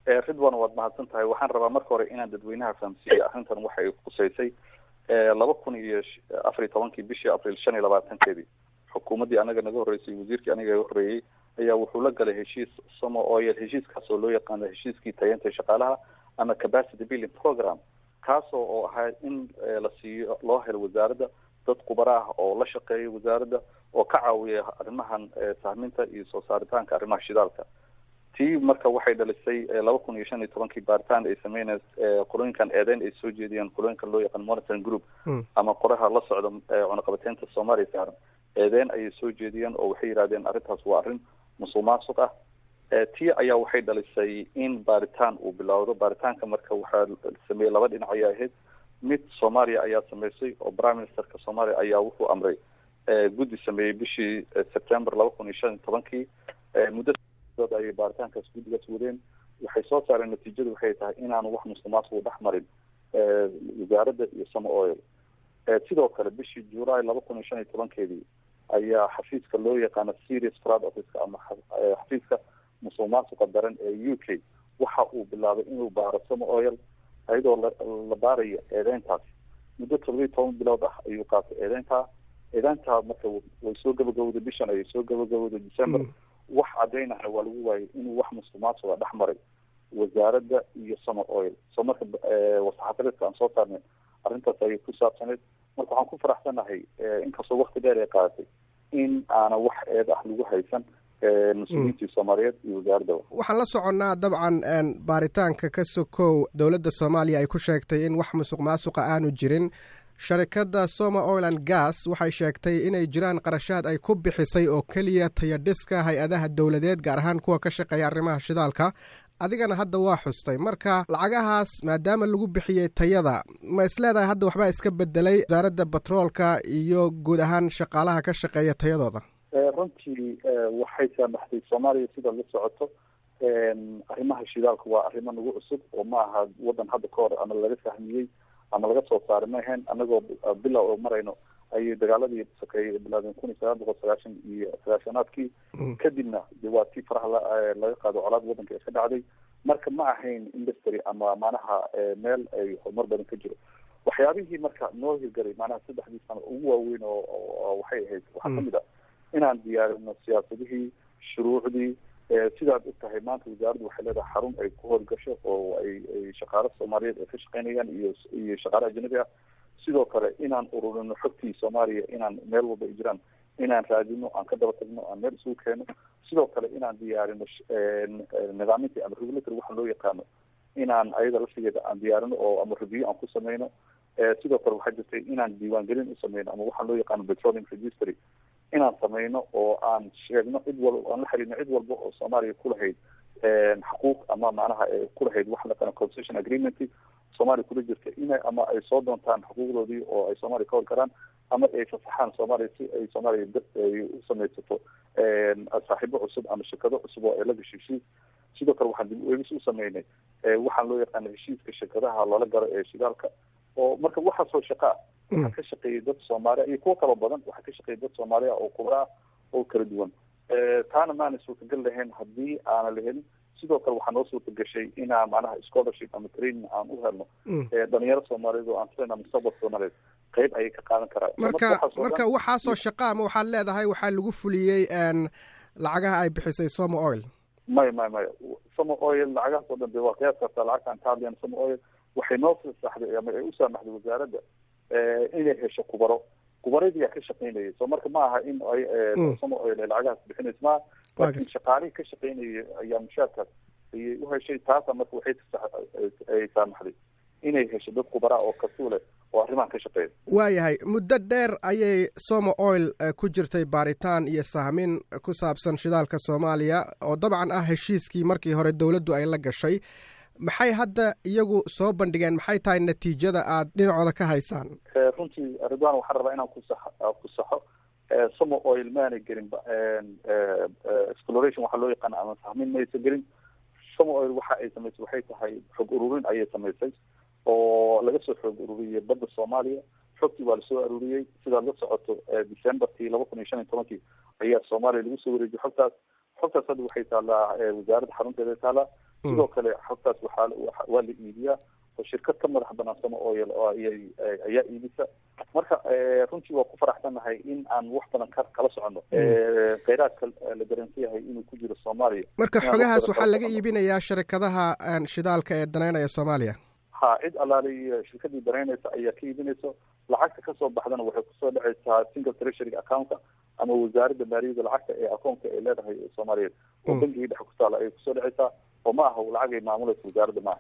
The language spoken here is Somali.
ridwan waad mahadsan tahay waxaan rabaa marka hore inaan dadweynaha fahamsiiyey arrintan waxay khuseysay laba kun iyo afar iyo tobankii bishii abril shan iyo labaatankeedii xukuumaddii anaga naga horreysay wasiirkii aniga iga horreeyey ayaa wuxuu la galay heshiis somo oil heshiiskaas oo loo yaqaano heshiiskii tayeenta shaqaalaha ama capacity building program kaasoo oo ahaa in la siiyo loo helo wasaaradda dad khubaro ah oo la shaqeeya wasaaradda oo ka caawiya arrimahan sahminta iyo soo saaritaanka arrimaha shidaalka tii marka waxay dhalisay laba kun iyo shan iyo tobankii baaritaan ay sameynay qolooyinkan eedeyn ay soo jeediyeen qolooyinkan loo yaqaan monitoring group ama qoraha la socda cunaqabateynta soomaaliya saaran eedeyn ayay soo jeediyeen oo waxay yidhahdeen arrintaas waa arrin musuq maasuq ah tii ayaa waxay dhalisay in baaritaan uu bilowdo baaritaanka marka waxaa sameeyey laba dhinac ayaa ahayd mid soomaaliya ayaa sameysay oo prime ministerka soomaaliya ayaa wuxuu amray guddi sameeyey bishii september laba kun iyo shan iyo tobankii muddo ayay baaritaankaas guddigaas wadeen waxay soo saareen natiijadu waxay tahay inaanu wax musuq maasuq dhex marin wasaaradda iyo samo oil sidoo kale bishii july laba kun iyo shan iyo tobankeedii ayaa xafiiska loo yaqaano serious fraud officeka ama xafiiska musuq maasuqa daran ee u k waxa uu bilaabay inuu baaro samo oil ayadoo la baarayo eedeyntaas muddo toddobiyi toban bilood ah ayuu qaatay eedeyntaa eedeyntaa marka way soo gabagabowday bishan ayay soo gabagabowday december wax caddaynaya waa lagu waayay inuu wax musuq maasuqa dhex maray wasaaradda iyo summer oil soo marka wasaxafireedka aan soo saarnay arrintaas ayay ku saabsaneyd marka waxaan ku faraxsanahay inkastoo wakti dheer ay qaadatay in aana wax eed ah lagu haysan mas-uuliyiintii soomaaliyeed iyo wasaaraddaba waxaan la soconnaa dabcan baaritaanka ka sokow dowladda soomaaliya ay ku sheegtay in wax musuq maasuqa aanu jirin sharikadda soma oiland gas waxay sheegtay inay jiraan qarashaad ay ku bixisay oo keliya tayadhiska hay-adaha dowladeed gaar ahaan kuwa ka shaqeeya arrimaha shidaalka adigana hadda waa xustay marka lacagahaas maadaama lagu bixiyey tayada ma isleedahay hadda waxbaa iska bedelay wasaaradda batroolka iyo guud ahaan shaqaalaha ka shaqeeya tayadooda runtii waxay saamaxday soomaaliya sida la socoto arrimaha shidaalka waa arrimo nagu cusub oo ma aha waddan hadda ka hor ama laga fahmiyey ama laga soo saaray ma ahayn anagoo bilow oo marayno ayay dagaaladii sokeeyey bilaadeen kun iyo sagaal boqol sagaashan iyo sagaashanaadkii kadibna de waa tii faraha laga qaado colaad waddanka ee ka dhacday marka ma ahayn industry ama manaha meel ay horumar badan ka jiro waxyaabihii marka noo hirgalay manaha saddexdii sano ugu waaweyn oo waxay ahayd waxaa kamid a inaan diyaarino siyaasadihii shuruucdii sidaad og tahay maanta wasaaraddu waxay leedahay xarun ay ku howlgasho oo ay ay shaqaalo soomaaliyeed ay ka shaqeynayaan iyo iyo shaqaale ajnabi ah sidoo kale inaan ururino xogtii soomaaliya inaan meel walba ay jiraan inaan raadino aan ka daba tagno aan meel isugu keeno sidoo kale inaan diyaarino nidaamintii ama regulatory waxa loo yaqaano inaan ayada laftigeeda aan diyaarino oo ama review aan ku sameyno sidoo kale waxaa jirtay inaan diiwaangelin u sameyno ama waxaa loo yaqaano petroleum registry inaan sameyno oo aan sheegno cid walba aan la xiriirno cid walba oo soomaaliya kulahayd xuquuq ama macnaha kulahayd waxa laqaano concession agreement soomaaliya kula jirta ina ama ay soo doontaan xuquuqdoodii oo ay soomaaliya ka hor karaan ama ay fasaxaan soomaaliya si ay soomaaliya ay u samaysato saaxiibo cusub ama shirkado cusub oo ay la gasho heshiis sidoo kale waxaan dib ueegis u sameynay waxaan loo yaqaana heshiiska shirkadaha loola galo ee shidaalka oo marka waxaasoo shaqaa waxaa ka shaqeeyay dad soomaaliya iyo kuwo kaloo badan waxaa ka shaqeeyay dad soomaaliya oo kubra ah oo kala duwan taana maana suurtagal lahayn haddii aana la helin sidoo kale waxaa noo suurta gashay inaan macnaha scholarship ama training aan u helno dhalinyaro soomaaliyeed oo aan filayna mustaqbal soomaaliyeed qayb ayay ka qaadan karaan marka marka waxaasoo shaqa ama waxaad leedahay waxaa lagu fuliyey lacagaha ay bixisay somo oil maya maya maya somo oil lacagahaas oo dhan de waa qiyaas kartaa lacagta aan ka hadlayna somo oil waxay noo fasaxday ama ay u saamaxday wasaaradda inay hesho kubaro kubaradii yaa ka shaqeynayay so marka ma aha in ay somo oil ay lacagahaas bixinaysa maaha laakiin shaqaalihii ka shaqeynayay ayaa mushaarkaas ayay u heshay taasa marka waxay ay saamaxday inay hesho dad kubaraa oo kasuule oo arrimahan ka shaqeeya waayahay muddo dheer ayay somo oil ku jirtay baaritaan iyo sahmin ku saabsan shidaalka soomaaliya oo dabcan ah heshiiskii markii hore dowladdu ay la gashay maxay hadda iyagu soo bandhigeen maxay tahay natiijada aad dhinacooda ka haysaan runtii ridwan waxaan rabaa inaan kusa ku saxo somo oil maanay gelin exploration waxaa loo yaqaana ama sahmin maysa gelin somo oil waxa ay samaysay waxay tahay xog ururin ayay samaysay oo laga soo xoog ururiyey badda soomaaliya xogtii waa lasoo aruuriyey sidaad la socoto decemberkii laba kun iyo shan iyo tobankii ayaa soomaaliya lagu soo wareejiyey xogtaas xogtaas hadda waxay taallaa wasaaradda xarunteeda taallaa sidoo kale xogtaas waxaa waa la iibiyaa oo shirkad ka madax banaan sama oil oo ayay ayaa iibisa marka runtii waa ku faraxsannahay in aan wax badan ka kala soconno kheyraadka la garansan yahay inuu ku jiro soomaaliya marka xogahaas waxaa laga iibinayaa sharikadaha shidaalka ee danaynaya soomaaliya ha cid allaaliy shirkadii danaynaysa ayaa ka iibinayso lacagta kasoo baxdana waxay kusoo dhacaysaa single treasury accountka ama wasaaradda maaliyadda lacagta ee akoonka ay leedahay soomaaliyeed oo bangigii dhexe ku taala ayay kusoo dhacaysaa oo ma aha lacag ay maamulaysa wasaaradda maaha